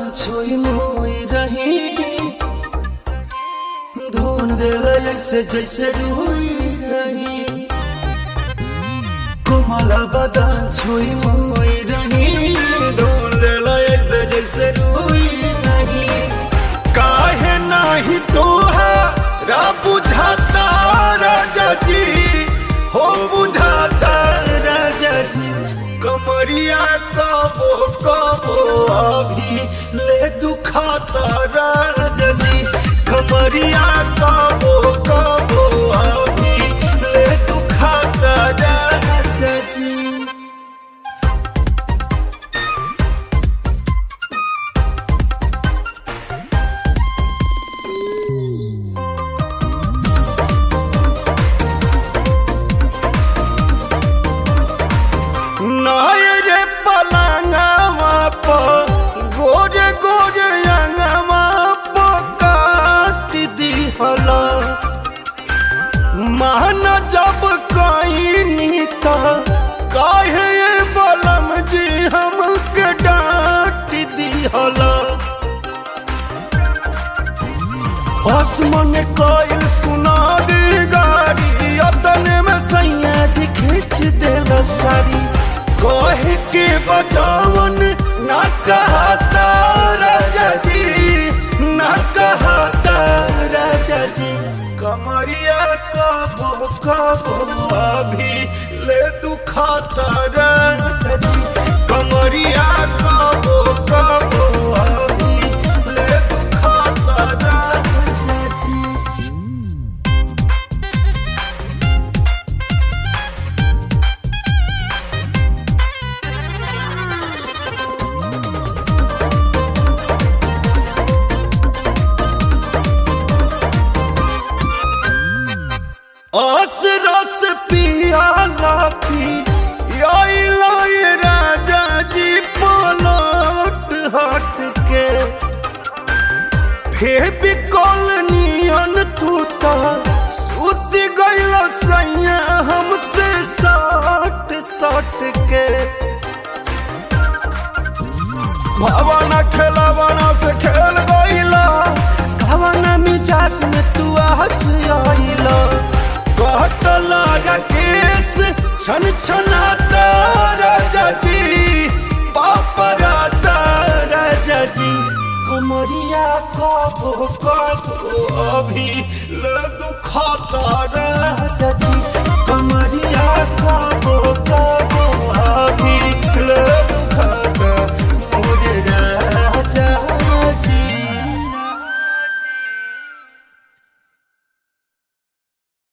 छुई मुई रही धुन दिल ऐसे जैसे रुई रही कोमल बदन छुई मुई रही धुन दिल ऐसे जैसे रुई रही काहे नाही तोहरा बुझाता राजा जी हो बुझाता राजा जी कमरिया कबो कबो अभी ले दुखाता राजा जी कमरिया कबो कबो अभी ले दुखाता राजा जी नायरे पलंगवा पर गोरे गोरे अंगवा पर काट दिहला मान जब कहीं तो काहे ये बलम जी हमके डांट दिहला आसमान कोयल सुना दी गाड़ी अतने में सैया जी खींच देला सारी कहे के बचावन ना कहता राजा जी ना कहता राजा जी कमरिया कबो कबो अभी ले दुखाता राजा जी कमरिया कबो कबो अभी ले दुखाता राजा जी आस रस पियाला पी आइला ये राजा जी पलट हट के फेबी कॉलोनियन तू तो सुत गइल सैया हमसे सट सट के भावना खेलावना से खेल गइला कवना मिजाज में तू आज आइला कटला केस छन छनाता राजा जी पापराता राजा जी कमरिया कबो कबो अभी ले दुखाता